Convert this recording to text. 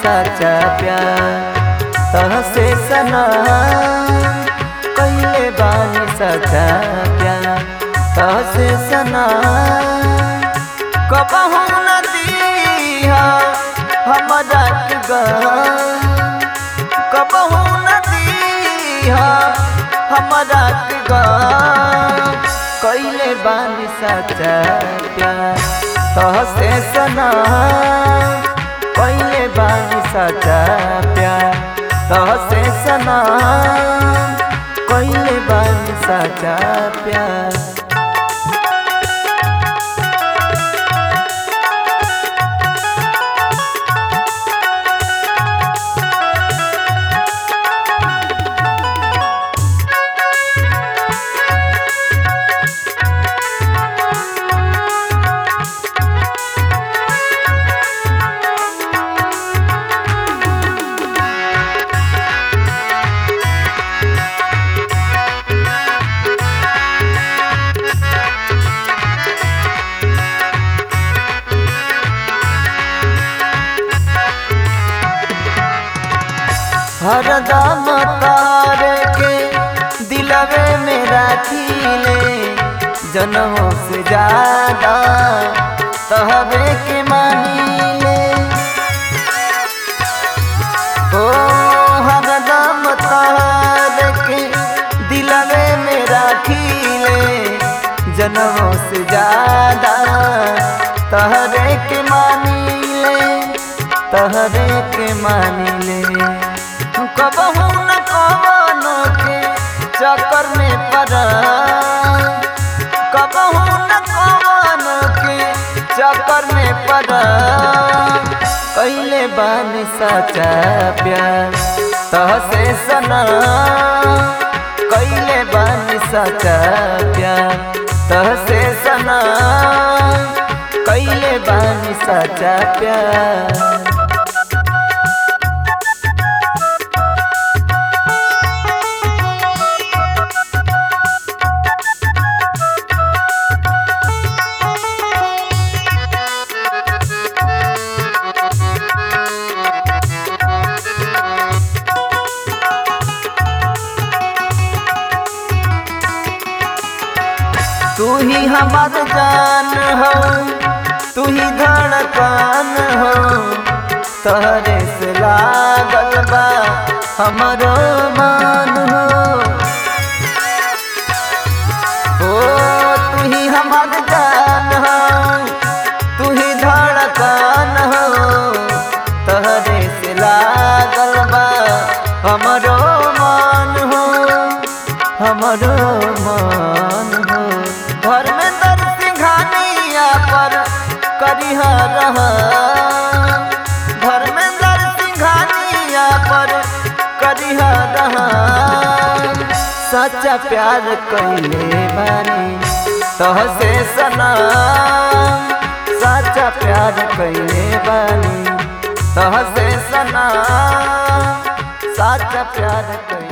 सच्चा प्यार तहसे सना कैले बानी सच्चा प्यार तहसे सना कबहू न दीहा हमरा के गम कबहू न दीहा हमरा के गम कैले बानी सच्चा प्यार तहसे सना कैले बानी सच्चा प्यार तहसे सना कैले बानी सच्चा प्यार हरदम तारे के दिलवे में राखीले जनमों से ज्यादा तहबे के मानीले ओ हरदम तारे के दिलवे में राखीले जनमों से ज्यादा तहरे के मानीले तहरे के मानीले कबहू न कवनो के चक्कर में पड़ा कबहू न कवनो के चक्कर में पड़ा कैले बानी सच्चा प्यार तहसे सना कैले बानी सच्चा प्यार तहसे सना कैले बानी सच्चा प्यार तू ही हमार जान हो तू ही धड़कन हो तहरे से लागल बा हमारो मान हो ओ तू ही हमार जान हो तू ही धड़कन हो तहरे से लागल बा हमारो मान हो हमारो मान हो घर में दर सिंघानिया पर करिह रह घर में दर सिंघानिया पर करिह रह सच्चा प्यार कैले बानी तहसे सना सच्चा प्यार कैले बानी तहसे सना सच्चा प्यार कैले